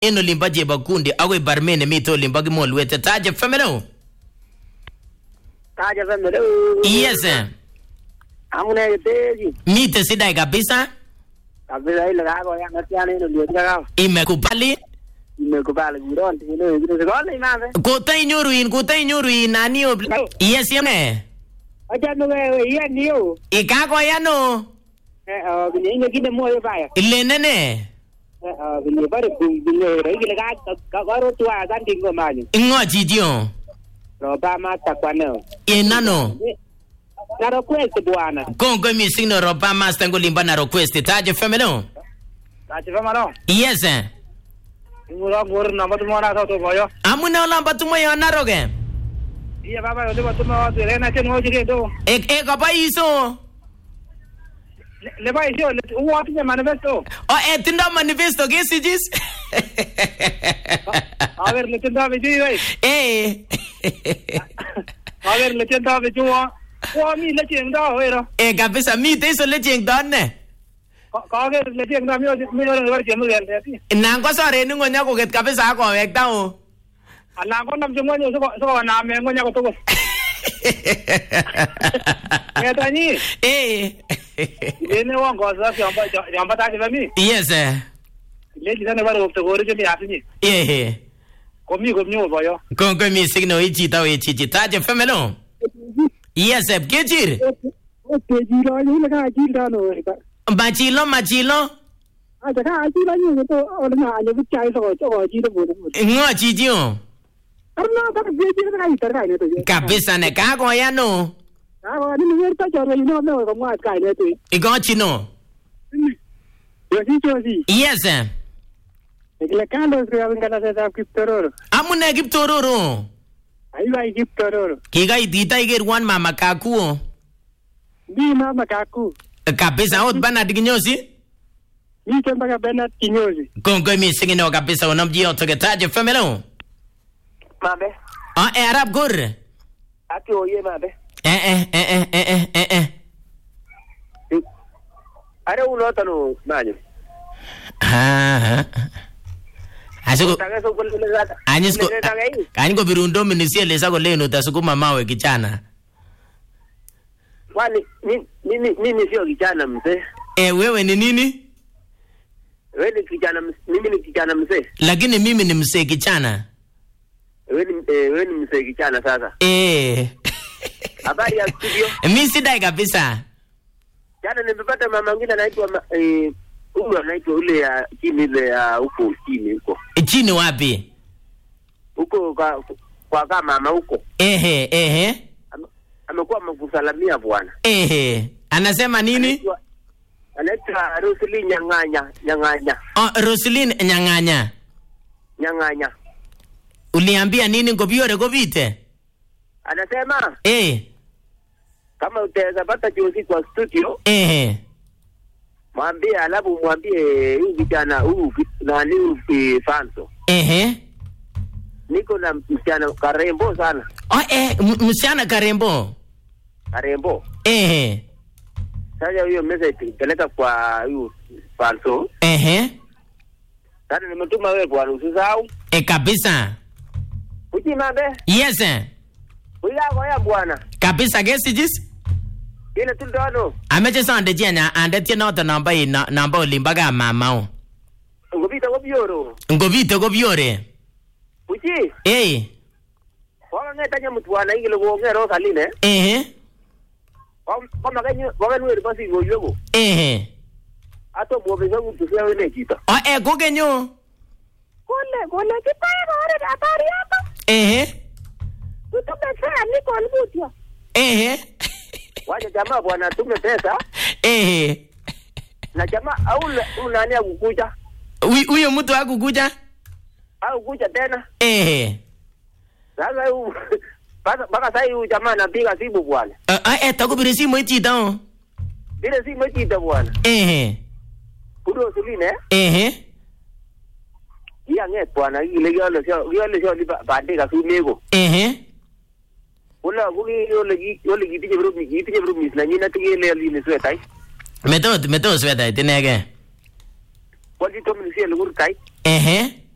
en olimbo chebokundi akoi barmen nemite olimbo kimolwete taje femelo Taja family. yes eh. Amune kiteji. mite sidai kabisa Kabisa ile kako ya ngatiana ino ndio tika imekubali Nimekubali kuron tino ndio sikole imambe. kotainyoru in kotainyoru in nani ob- yes yene Acha no wewe iya ndio. ikakoyano Eh oh kile inge kile moyo baya. ilenene Eh oh kile bare kile ile ka ka karo tua kandi ngomani. ing'o chitio Roba mata kwa neo. inano Naro kwese bwana. kongoi mising no roba master ngolimbo na request taje femelo Taja family no. yes eh. Ngoro ngoro namba tumona sa to boyo. amune olombo tumoyo naroke Iya baba yo tiba tuma wa rena chen wo jige do. e e kaboiso Le ba isio le uwa tinye manifesto. o e tindo manifesto kesichis A ver le tenda be ji wei. eh A ver le tenda be ji wa. Wa mi le chen da wei ro. e kabisa mite iso lechengton ne Ka ver le chen da mi mi ro ro chen mu le ti. nan kosoreni ng'ony akoket kabisa akowekta o Ala ko nam jengwa nyo so so na me ngonya ko to. Ya ta ni. eh Le ne wa ngo sa ya ba ya ba ta ji ba mi. yes eh. Le ji ne ba ro to go ri ji ya ti ni. eh Ko mi ko mi wo ba yo. kongoi mising no ichito ichichi taje femelo yes eh, kechir O te ji ro ni le ka ji da no. machilo machilo A ta ka ji la ni ko o na ni bu chai so so ji do bu. ng'o chichio Arna ta be ji ka ni ta ka ni to. kabisa ne kakoyano Ah, ni mi ta jo ni no no ko ma ka ni to. ikochino Yo si yo si. yes eh. Ekile kando sio ngana za kiptororo. amune kiptororo Aiwa kiptororo. kikait kitaikerwon mama kakuo Ni mama kaku. kabisa ot banad kinyosi Ni chemba ka Bernard kinyozi. kongoi mising ino kabisa onomchi yotoke taje femelo Mabe. ah eh, arab kur Ati oye mabe. eh eh eh eh eh eh eh eh Are uno tano manyo. Ah, ah. asiko Taka so kule zata. anyis ko Taka hii. kany kobirundo minisielesa kolenu tasukuma mawe kijana Kwani ni- mimi mimi sio kijana mzee. eh wewe ni nini Wewe ni kijana mzee. Mimi ni kijana mzee. lakini mimi ni msee kijana Wewe ni eh, wewe ni mzee kijana sasa. eh Habari ya studio. mi sidai kabisa Jana nimepata mama mwingine anaitwa ma- eh huyu anaitwa ule ya chini ile ya huko chini huko. chini wapi Huko kwa kwa kama mama huko. ehe ehe Ame- Amekuwa amekusalamia bwana. ehe anasema nini Anaitwa- Anaitwa Rosely Nyang'anya, Nyang'anya, oh, roslin nyang'anya Nyang'anya. uliambia nini ngobiore kobite Anasema eh kama utaweza pata jozi kwa studio, ehe mwambie, alafu mwambie huyu kijana huyu ki- nani huyu eh, Fanso, ehe niko na msichana karembo sana, oh, eh, m- msichana karembo karembo. ehe Sasa hiyo message peleka kwa huyu Fanso. ehe Sasa nimetuma wewe bwana, usisahau e kabisa ujimambe yes eh. uyako ya bwana kabisa kesichis ile tuldono ameche sonde chienya ande tienoto nombo in nombo olimbo ka mamao ngopita kobioro ngobite kobiore uchi eh wakang'etanye mutwana ikile kong'ero saline ehe komakenweri pasikoyweko ehe atomwobeso kutusewene chito o e kokenyo kole kole kitae koret habari yako ehe tutume fea nikon mutyo ehe wacha jamaa bwana tume pesa ehe na jamaa au unani akukuja Hu- huyo mtu akukuja au kuja tena ehe sasa hu- mpaka mpaka sahii huyu jamaa anapiga simu bwana e takobire simoit chito vile simu chito bwana ehe kudo suline ehe iyang'et bwana kile kiole sio kiole sio lipa bandek asumeko ehe Kula kuki ole ki ole kitinye promis kitinye promis nanyinet kele aline swetai metot metot swetait inege kwalchi tomin siele kurtai ehe